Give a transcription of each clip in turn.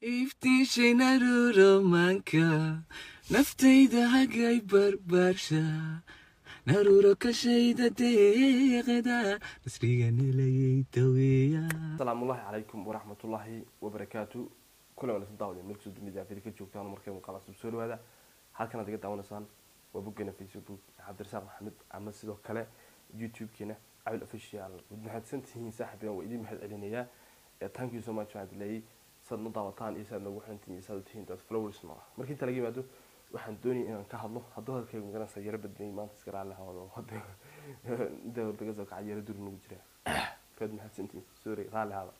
iftiishay naruromanka naftayda hagay barbaarsha naruro kashayda deeqda nasriga nilayay daweeya asalaamu ullahi calaykum waraxmatullaahi wabarakaatu kulan wanaagsan daawade meel kusoo dumida afiri ka joogtaan markay muuqaal cusub soo dhawaada halkan aad iga daawanaysaan waa boggeena facebook cabdirasaaq maxamed ama sidoo kale youtube-keena cabil official waad mahadsantihiin saaxiibeen waa idiin mahad celinayaa thank you so much waxaan leeyay saad nu daawataan iyo saad noogu xirantihiin iyo saad u tihiin dad flowers ma ah markii inta laga yimaado waxaan doonayay inaan ka hadlo hadduu hadalkayga magaranaysa yaro badnay maanta iska raalli hawado inta daga soo kaca yaro duri nagu jira waad mahadsantihiin sorry raalli hada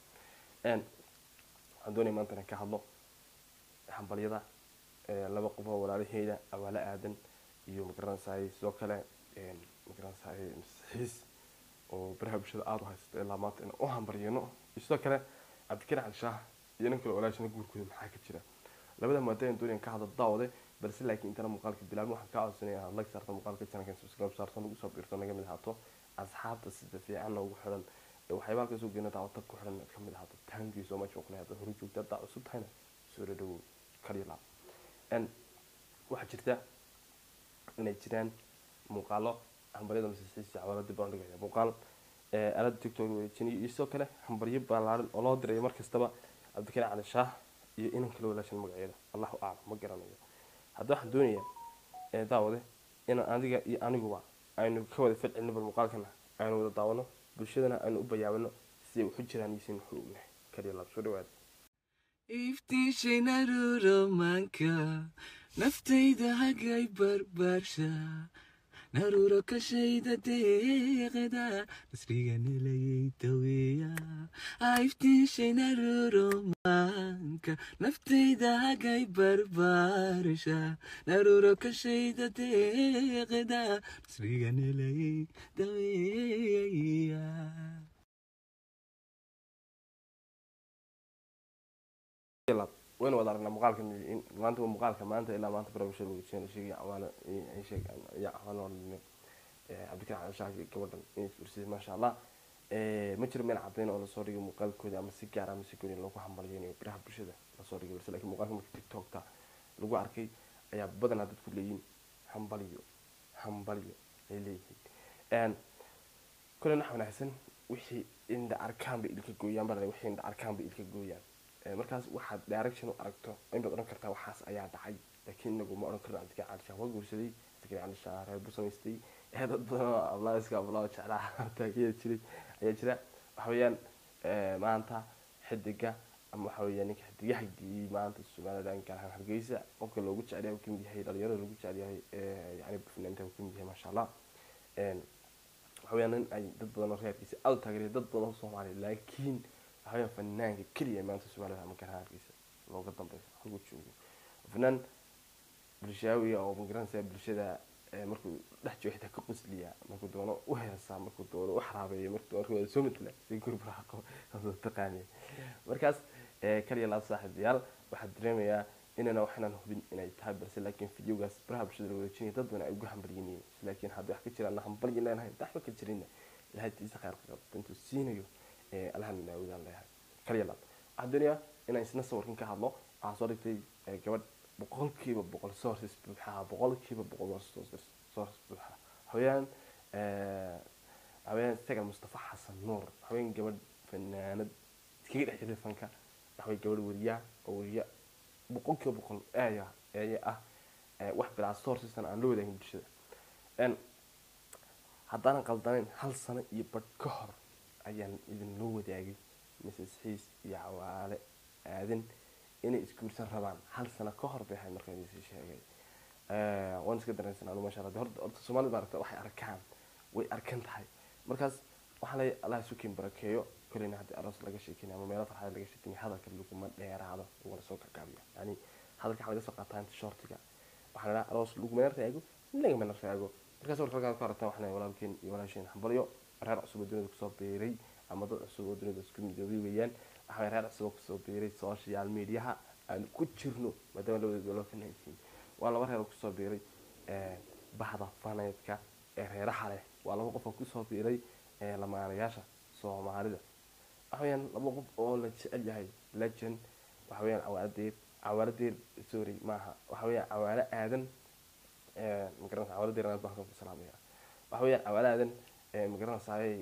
waxaan doonaya maanta inaan ka hadlo hambalyada laba qof oo walaalaheyda awaalo aadan iyo magaranaysaay sidoo kale magaranaysaay masixiis oo baraha bulshada aada u haysato ilaa maanta inaan u hambaryano iyo sidoo kale cabdikariin cali shaah iyo nin kale walaashana guurkooda maxaa ka jira labada maado aan doonaya ka hadlo daawade balse laakiin intana muuqaalka bilaabin waxaan kaa codsanaya inaad like saarto muuqaalka channelkan subscribe saarto nagu soo biirto naga mid ahaato asxaabta sida fiican noogu xiran waxyaaba halka soo geena daawata ku xiran inaad ka mid ahaato thank you so much oo kale hadda horu joogta haddaa cusub tahayna soo dhadhowow kaliya laab waxaa jirta inay jiraan muuqaalo hambaryada masixiisa cawalo dib baan dhigaya muuqaal aalada tiktok wareejinaya iyo sidoo kale hambaryo ballaaran oo loo dirayo mar kastaba cabdikariin cali shaah iyo inan kala walaashan magaceeda allahu aclam ma garanayo hadda waxaan doonayaa daawade inaan adiga iyo aniguba aynu ka wada falcelino bal muuqaalkana aynu wada daawano bulshadana aynu u bayaabano siday waxu jiraan iyo sin waxu ognahay kaliya laab soo dhawaada iftiishay naruromanka naftayda hagay barbaarsha naruro kashayda deeqda nasriga nilayay daweeya iftiishay naruromanka naftayda hagay barbaarsha naruro kashayda deeqda nasriga nilayay daweeya waynu wada aragnaa muuqaalka maanta muuqaalka maanta ilaa maanta barabusha lagu jeen sheegay cawaalo sheeg ya cawaalo cabdikariin cali shaah gabadhan inay isgursiyay maasha allah ma jiro meel cadayn oo lasoo dhigay muuqaalkooda ama si gaar ama si gooni loogu hambalyeynayo biraha bulshada lasoo dhigay balse laakiin muuqaalka marka tiktokta lagu arkay ayaa badanaa dadku leeyihin hambalyo hambalyo ay leeyihiin kule nax wanaagsan wixii indha arkaan bay ilka gooyaan baa wixii indha arkaan bay ilka gooyaan markaas waxaad direction u aragto inbaad odhan kartaa waxaas ayaa dhacay laakiin inagu ma odhan karno cabdikariin cali shaah waa guursaday cabdikariin cali shaah reer buu samaystay dad badan oo ablaaska ablaa jeclaa taageeri jiray ayaa jira waxa weeyaan maanta xidiga ama waxa weeyaan ninka xidigaha geeyey maanta somaliland gaar ahaan hargeysa qofka loogu jecel yahay kamid yahay dhalinyarada loogu jecel yahay yani fanaaniinta kamid yahay maasha allah waxa weeyaan nin ay dad badan oo reerkiisa aada u taageeraya dad badan oo soomaaliya laakiin waxaweyaan fanaanka keliya maanta somaliland ama gaar ahaan hargeysa looga dambeeyo halkuu joogo fanaan bulshaawiga oo magaranaysa bulshada markuu dhex joogo xitaa ka qusliya markuu doono u heesaa markuu doono u xaraabeeyo markuu doono wada soo matala si gurbraaqo taqaaniya markaas kaliya laab saaxiibayaal waxaa dareemayaa inana waxinaan hubin inay tahay balse laakiin videogaas baraha bulshada la wareejinaya dad badan ay ugu hambalyinayeen laakiin hadda wax ka jiraan na hambalyin leenahay daxba ka jirinna ilahay tiisa khayrka qabta intuu siinayo allahan naawidaan leeyahay kaliya laab waxaan doonayaa inaan isna sawirkan ka hadlo waxaa soo dhigtay gabadh boqolkiiba boqol sources buuxaa boqolkiiba boqol sources buuxaa haween haween isaga mustafa xasan nuur haween gabadh fanaanad iskaga dhex jirtay fanka waxaway gabadh weriyaa oo weriya boqolkiiba boqol eeya eeya ah wax bilaa sourcestan aan la wadaagin bulshada haddaanan qaldanayn hal sano iyo badh ka hor ayaan idinloo wadaagay mrs xiis iyo cawaale aadan inay isguursan rabaan hal sano ka hor bay ahayd markaan idinsii sheegay waan iska dareensan anu masha allah horta horta soomaalida maaragta waxay arkaan way arkan tahay markaas waxaa lay allah isukin barakeeyo koleyna haddii aroos laga sheekinay ama meelo farxada laga sheekinay hadalka laguma dheeraado wala soo gargaabiya yani hadalka waxaa laga soo qaataa inta shortiga waxaa la dhaha aroos lagumana raago lagamana raago markaas warka halkaan ku aragtaan waxaan walaalkeen iyo walaasheen hambalyo reer cusub oo dunida kusoo beeray ama dad cusub oo dunida isku midoobay weeyaan waxaa reer cusub oo kusoo beeray social mediaha aan ku jirno maadaama labadooda loo fanaysiin waa laba reer oo kusoo beeray bahda faneedka ee reeraha leh waa laba qof oo kusoo beeray lamaanayaasha soomaalida waxa weyaan laba qof oo la jecel yahay legend waxa weeyaan cawaalo diir cawaalo diir sorry maaha waxa weeyaan cawaalo aadan magaranaysa cawaalo diir aad baan ku salaamaya waxa weeyaan cawaalo aadan magaranaysaay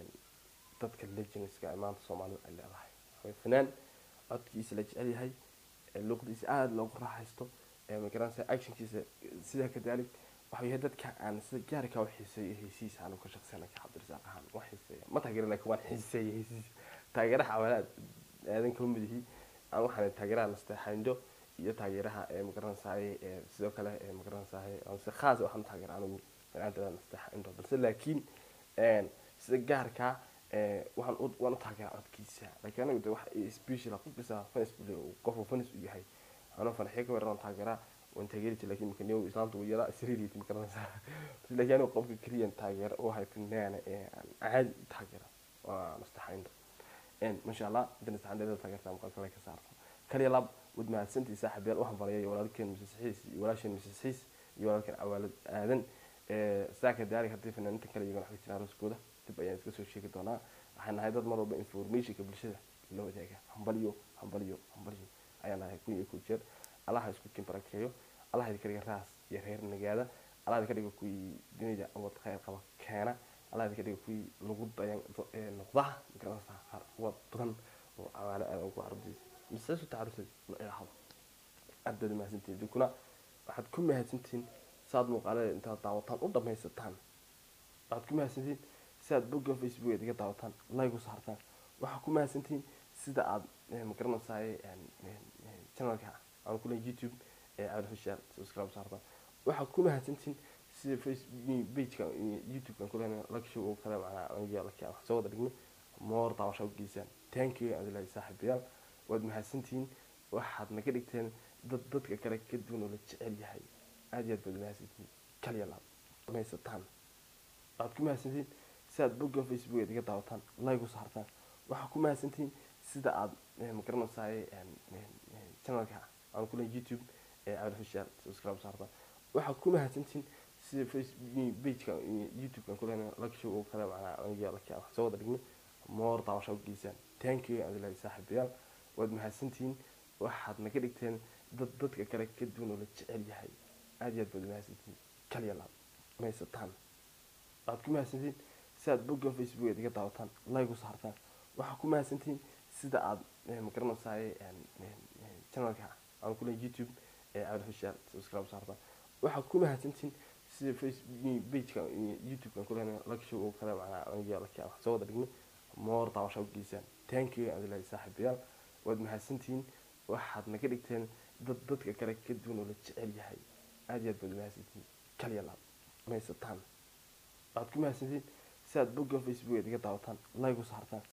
dadka legendska ee maanta soomaalida ay leedahay waxawey fanaan codkiisa la jecel yahay luqdiisa aada loogu raaxaysto magaranaysa actionkiisa sidaa kadalik waxa yahay dadka aan sida gaarka u xiiseeyo heysiisa anu ka shaqsana ka cabdirasaaq ahaan ma xiiseeya ma taageera laakiin waan xiiseeya heysiisa taageeraha cawaala aadan kama mid yihi aan waxaan taageeraha nasteexaynjo iyo taageeraha magaranaysaay sidoo kale magaranaysaay si khaas waxaan taageera anu fanaantada nasteexaynjo balse laakiin sida gaarka waxaan u waan u taageeraa codkiisa laakiin anigu de wax special qof kasta fanis qofuu fanis u yahay anuu farxiyo ka weeran taageeraa waan taageeri jiray laakiin marka niyow islaamta uu yaraa sariiriyati ma garanaysaa laakiin anigu qofka keliyan taageera u hay finaana ee aan caadi u taageera waa nastaxaynta masha allah inta nastaxaynta taageerta muuqaalka la ka saarto kaliya lab wad mahadsantii saaxiibayaal waxaan baryay walaalkeen misis xiis iyo walaasheen misis xiis iyo walaalkeen cawaalad aadan saaka daari haddii fanaaniinta kale iyagana wax ka jiraan rooskooda dib ayaan iska soo sheegi doonaa waxaan nahay dad mar walba informationka bulshada la wadaaga hambaliyo hambaliyo hambaliyo ayaan nahay kun iyo kun jeer allaha isku kin barakeeyo allaha idinka dhiga raas iyo reer nagaada allaha idinka dhiga kuwii dunida wad khayr qaba keena allaha idinka dhiga kuwii lagu dayan noqdaha magaranaysaa qaar wad badan oo cawaalo aad ugu carabdiisa mise su tacarusad la ilaahdo aad baad mahadsantihin dinkuna waxaad ku mahadsantihiin saad muuqaalada intaad daawataan u dhamaysataan waxaad ku mahadsantihiin si aad boggan facebook eed iga daawataan like u saartaan waxaa ku mahadsantihiin sida aad magaranaysaay channelka aan kule youtube ee cabdifashaar subscribe saartaan waxaa ku mahadsantihiin sida facebook pageka youtube-kan kule lagshow oo kale macnaa aniga laki wax soo wada dhigno moor daawasha u geysaan thank you adilahi saaxiibayaal waad mahadsantihiin waxaad naga dhigteen dad dadka kale ka duwan oo la jecel yahay aad iyo aad baad mahadsantihiin kaliya laab dhamaysataan waxaad ku mahadsantihiin si aad boggan facebook eed iga daawataan like u saartaan waxaa ku mahadsantihiin sida aad magaranaysaay channelka aan kule youtube ee cabdifashaar subscribe saartaan waxaa ku mahadsantihiin sida facebook pageka youtube-kan kule lagshow oo kale macnaa aniga laki wax soo wada dhigno moor daawasha u geysaan thank you adilahi saaxiibayaal waad mahadsantihiin waxaad naga dhigteen dad dadka kale ka duwan oo la jecel yahay aad iyo aad baad mahadsantihiin kaliya laab dhamaysataan waxaad ku mahadsantihiin si aad boggan facebook eed iga daawataan like u saartaan waxaa ku mahadsantihiin sida aad magaranaysaay channelka aan kule youtube ee cabdifashaar subscribe saartaan waxaa ku mahadsantihiin sida facebook pageka youtube-kan kule lagshow oo kale macnaa aniga laki wax soo wada dhigno moor daawasha u geysaan thank you adilahi saaxiibayaal waad mahadsantihiin waxaad naga dhigteen dad dadka kale ka duwan oo la jecel yahay aad iyo aad baad mahadsantihiin kaliya laab dhamaysataan waxaad ku mahadsantihiin si aad boggan facebook eed iga daawataan like u saartaan